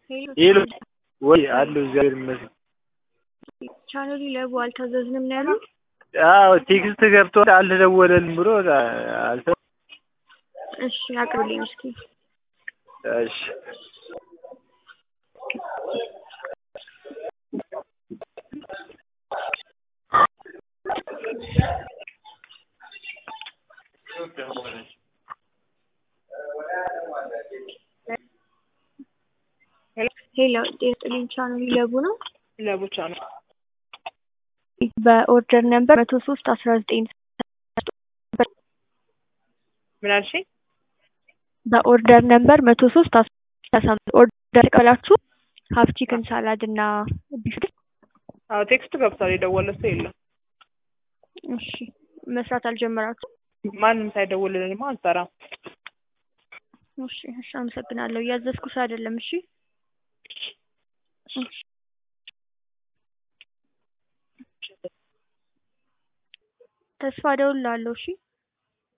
ሄሎ ወይ አለሁ እግዚአብሔር ይመስገን። ቻናሉ ለቡ አልታዘዝንም ነው ያሉት። አዎ ቴክስት ገብቶ አልተደወለልም ብሎ አልተ እሺ አቅርብልኝ እስኪ። እሺ ሄሎ ጤና ይስጥልኝ ቻናሉ ለቡ ነው። ለቡቻ ነው። በኦርደር ነምበር መቶ ሶስት አስራ ዘጠኝ ምን አልሽኝ? በኦርደር ነምበር መቶ ሶስት አስራ ኦርደር ቀላችሁ ሀፍ ቺክን ሳላድ እና ቢፍ አዎ ቴክስት ገብቷል። የደወለ ሰው የለም። እሺ መስራት አልጀመራችሁ? ማንም ሳይደውልልንማ አንሰራም። እሺ እሺ አመሰግናለሁ። እያዘዝኩሽ አይደለም። እሺ እሺ ተስፋ እደውልልሃለሁ። እሺ